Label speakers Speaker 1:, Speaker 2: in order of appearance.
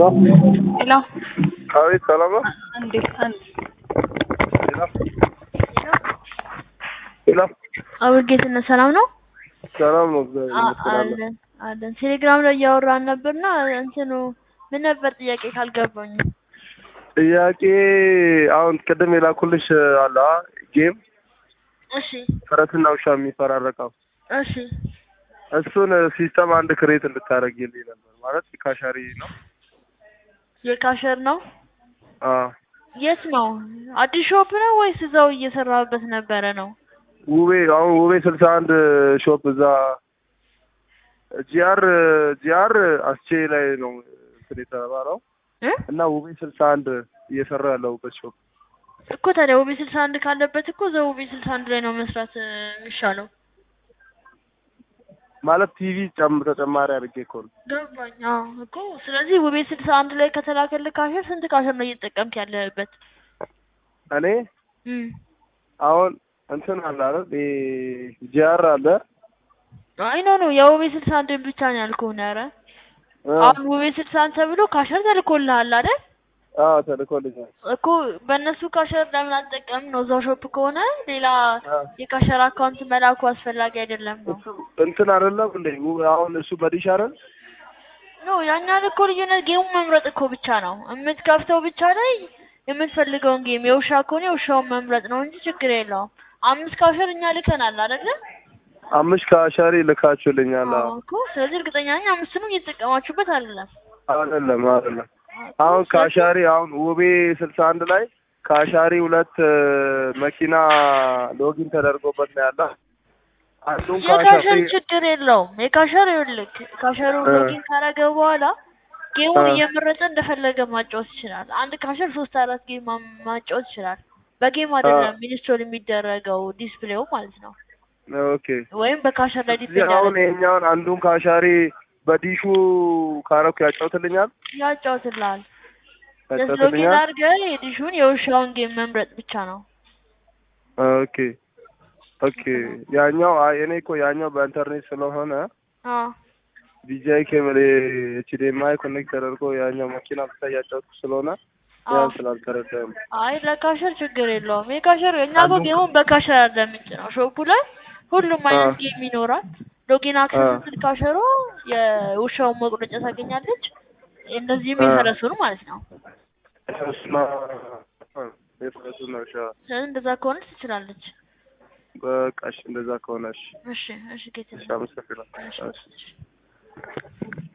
Speaker 1: ሄሎ
Speaker 2: አቤት፣ ሰላም ነው?
Speaker 1: እንዴት አንድ
Speaker 2: ሄሎ ሄሎ፣
Speaker 1: አብርጌትነት ሰላም ነው
Speaker 2: ሰላም ነው። እግዚአብሔር
Speaker 1: አ-
Speaker 2: ይመስገን።
Speaker 1: አለን አለን ቴሌግራም ላይ እያወራን ነበርና እንትኑ ምን ነበር ጥያቄ ካልገባኝ
Speaker 2: ጥያቄ አሁን ቅድም የላኩልሽ አለ አ? ጌም
Speaker 1: እሺ
Speaker 2: ፈረስና ውሻ የሚፈራረቀው
Speaker 1: እሺ
Speaker 2: እሱን ሲስተም አንድ ክሬት እንድታደርጊልኝ ነበር። ማለት ካሻሪ ነው።
Speaker 1: የካሸር ነው
Speaker 2: አዎ
Speaker 1: የት ነው አዲስ ሾፕ ነው ወይስ እዛው እየሰራበት ነበረ ነው
Speaker 2: ውቤ አሁን ውቤ ስልሳ አንድ ሾፕ እዛ ጂአር ጂአር አስቼ ላይ ነው እንትን የተባለው
Speaker 1: እ?
Speaker 2: እና ውቤ ስልሳ አንድ እየሰራ ያለሁበት ሾፕ
Speaker 1: እኮ ታዲያ ውቤ ስልሳ አንድ ካለበት እኮ እዛው ውቤ ስልሳ አንድ ላይ ነው መስራት እ, የሚሻለው
Speaker 2: ማለት ቲቪ ጨም ተጨማሪ አድርጌ እኮ ነው።
Speaker 1: ገባኝ አዎ እኮ ስለዚህ ውቤ ስልሳ አንድ ላይ ከተላከልህ ካሸር ስንት ካሸር ነው እየተጠቀምክ ያለህበት
Speaker 2: እኔ
Speaker 1: እም
Speaker 2: አሁን እንትን አለ አይደል ጂአር አለ
Speaker 1: አይ ኖ ኖ የውቤ ስልሳ አንድን ብቻ ነው ያልኩህ ነው ኧረ
Speaker 2: እ፣
Speaker 1: አሁን ውቤ ስልሳ አንድ ተብሎ ካሸር ተልኮልሃል አይደል
Speaker 2: አዎ ተልኮልኛል።
Speaker 1: እኮ በእነሱ ካሸር ለምን አትጠቀምም ነው እዛው ሾፕ ከሆነ ሌላ
Speaker 2: አ፣
Speaker 1: የካሸር አካውንት መላኩ አስፈላጊ አይደለም ነው
Speaker 2: እሱ እንትን አይደለም እንዴ ው- አሁን እሱ በዲሽ አይደል
Speaker 1: ኖ ያኛን እኮ ልዩነት ጌሙ መምረጥ እኮ ብቻ ነው የምትከፍተው ብቻ ላይ የምትፈልገውን ጌም የውሻ ከሆነ የውሻውን መምረጥ ነው እንጂ ችግር የለውም አምስት ካሸር እኛ ልከናል አይደለ
Speaker 2: አምስት ከአሻሪ ልካችሁልኛል።
Speaker 1: አዎ
Speaker 2: አዎ
Speaker 1: እኮ ስለዚህ እርግጠኛ ነኝ አምስቱንም እየተጠቀማችሁበት አይደለም
Speaker 2: አይደለም አይደለም አሁን ከአሻሪ አሁን ውቤ ስልሳ አንድ ላይ ከአሻሪ ሁለት እ፣ መኪና ሎጊን ተደርጎበት ነው ያለ። አንዱን
Speaker 1: የካሸር
Speaker 2: ከአሻሪ
Speaker 1: ችግር የለውም። የካሸር ይኸውልህ ካሸሩ
Speaker 2: እ።
Speaker 1: ሎጊን ካረገ በኋላ ጌሙን
Speaker 2: እ።
Speaker 1: እየመረጠ እንደፈለገ ማጫወት ይችላል። አንድ ካሸር ሶስት አራት ጌም ማ- ማጫወት ይችላል። በጌም አይደለም ኢንስቶል የሚደረገው ዲስፕሌው ማለት ነው።
Speaker 2: ኦኬ
Speaker 1: ወይም በካሸር ላይ
Speaker 2: እዚህ
Speaker 1: ዲፔንድ
Speaker 2: አሁን
Speaker 1: ያደርጋል
Speaker 2: ይሄኛውን አንዱን ከአሻሪ በዲሹ ካረኩ ያጫውትልኛል
Speaker 1: ያጫውትልሃል። ጀስት ሎጊን
Speaker 2: ያጫውትልኛል።
Speaker 1: አድርገህ የዲሹን የውሻውን ጌም መምረጥ ብቻ ነው።
Speaker 2: ኦኬ ኦኬ ያኛው አይ እኔ እኮ ያኛው በኢንተርኔት ስለሆነ
Speaker 1: አዎ
Speaker 2: ቢጂአይ ኬብል ኤችዲኤምአይ ኮኔክት ተደርጎ ያኛው መኪና ብቻ እያጫወትኩ ስለሆነ
Speaker 1: አዎ
Speaker 2: ያን ስላልተረዳም
Speaker 1: አይ ለካሸር ችግር የለውም። የካሸር እኛ እኮ
Speaker 2: አንዱ-
Speaker 1: ጌሙን በካሸር አይደለም ምንጭ ነው ሾፑ ላይ ሁሉም አይነት
Speaker 2: አ።
Speaker 1: ጌም ይኖራል። ሎጊን አክሰስ
Speaker 2: አ።
Speaker 1: ስትል ካሸሮ የውሻውን መቁረጫ ታገኛለች። እንደዚህም
Speaker 2: አ።
Speaker 1: የፈረሱን ማለት ነው።
Speaker 2: እሱማ የፈረሱ ነው። እሺ
Speaker 1: ስለዚህ እንደዛ ከሆነ ትችላለች።
Speaker 2: በቃ እሺ፣ እንደዛ ከሆነ እሺ፣
Speaker 1: እሺ እሺ ጌታ
Speaker 2: እሺ፣ አመሰግናለሁ።
Speaker 1: እሺ
Speaker 2: እሺ።
Speaker 1: እሺ